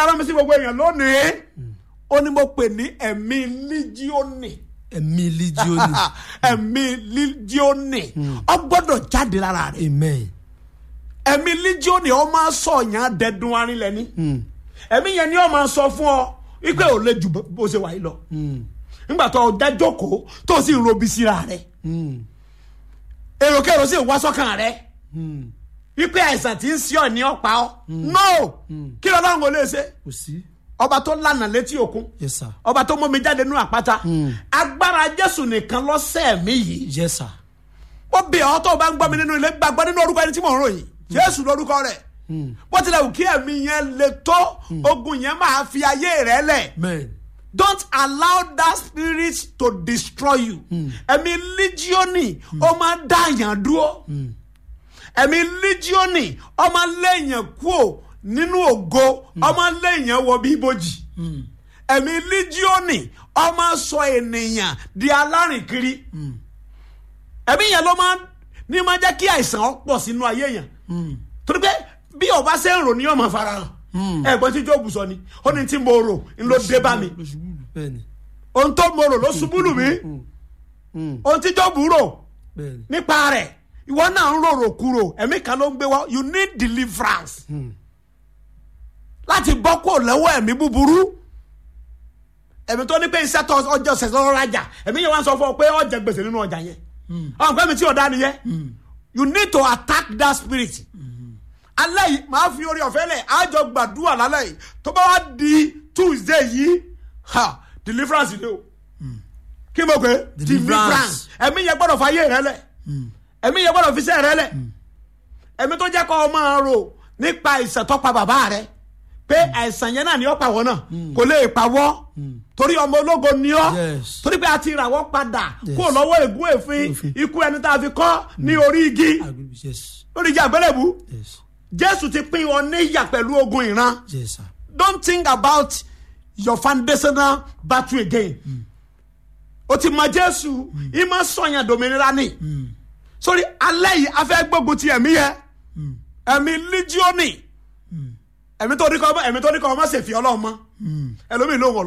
la rán mi sí gbogbo èèyàn lónìí ó ní mo pè ní ẹ̀mí líjíọ́nì ẹ̀mí líjíọ́nì ẹ̀mí líjíọ́nì ó gbọ́dọ̀ jáde lára rẹ̀ amen ẹ̀mí líjíọ́nì ó máa sọ yàn dẹ́dun arinlẹ̀ ni ẹ̀mí yẹn ni ó máa sọ fún ọ wípé ò lè ju bó ṣe wà yìí lọ nígbà tó o dá jókòó tó o sì ń robi síra rẹ̀ èròkèrò sì ń wá sọ́kàn rẹ̀ wípé àìsàn tí ń sí ọ ní ọ̀pá ọ no kí ló dáhùn kò lè ṣe kò sí ọba tó lànà létí òkun yes sir ọba tó mú mi jáde nínú àpáta agbára jésù nìkan lọ́sẹ̀ mi yìí yes sir ó bẹ̀ ọ́ tó o bá ń gbọ́ mi nínú ilé gbàgbọ́ nínú orúkọ ẹni tí mò ń ròyìn jésù lórúkọ rẹ̀ bó tilẹ̀ wù kí ẹ̀mí yẹn le tó ogun yẹn máa fi ayé rẹ̀ lẹ̀ amen don't allow that spirit to destroy you ẹ̀mí líjíọ́nì ó máa dá àyàn dúró ẹ̀mí líjíọ́nì ó máa léèyàn kúò nínú ògo ó máa léèyàn wọ bí ibojì ẹ̀mí líjíọ́nì ó máa sọ ènìyàn di alárìnkiri ẹ̀mí yẹn ló máa ní máa jẹ́ kí àìsàn ó pọ̀ sínú ayé yẹn torí pé bí ọba ṣe ń rò ní ọmọ farahàn ẹ̀gbọ́n tí jóòbù sọ ni ó ní tí mo rò ń ló dé bá mi lóṣùbùlù bẹ́ẹ̀ ni ohun tó mo rò ló ṣubú lù mí ohun tí jóòbù rò bẹ́ẹ̀ ni nípa rẹ̀ ìwọ náà ń rorò kúrò ẹ̀mí kan ló ń gbé wá you need deliverance láti bọ́ kó lọ́wọ́ ẹ̀mí búburú ẹ̀mí tó ní pé iṣẹ́ tó ọjọ́ ṣẹ̀ṣẹ̀ lọ́rọ́ rajà ẹ̀mí yẹn wá ń sọ fún ọ pé ọjà gbèsè nínú ọjà yẹn ọ̀hún pẹ́mi tí ọ̀dá nìyẹn you need to attack that spirit alẹ́ yìí máa fi orí ọ̀fẹ́ lẹ̀ àjọ gbàdúrà lálẹ́ yìí tó bá wá di tuesday yìí ha deliverance ni o kí mo pè é Deliverance. ẹ̀mí yẹn gbọ́dọ̀ fàyè rẹ lẹ̀ ẹ̀mí yẹn gbọ́dọ̀ fi sẹ́ rẹ lẹ̀ ẹ̀mí tó jẹ́ kó o máa rò nípa àìsàn tó pa bàbá rẹ pé àìsàn yẹn náà ni ó pa wọ́n náà kò lè pa wọ́ torí ọmọ ológo ni ọ́ Yes. torí pé a ti rà wọ́n padà Yes. kó lọ́wọ́ ègún èéfín Èéfín. ikú ẹni tá a fi kọ́ ní orí igi agree yes lórí igi àgbélébù yes jésù ti pín ọ níyà pẹ̀lú ogun ìran yes sir don't think about your foundational battle again o ti mọ jésù ìmọ̀ sọ̀yàn dominira ni sórí alẹ́ yìí a fẹ́ gbógun ti ẹ̀mí yẹ ẹ̀mí líjíọ́nì ẹ̀mí tó ní kọ́ ẹ̀mí tó ní kọ́ ọmọ ṣèfì ọlọ́run mọ́ ẹlòmíì ló ń wọ̀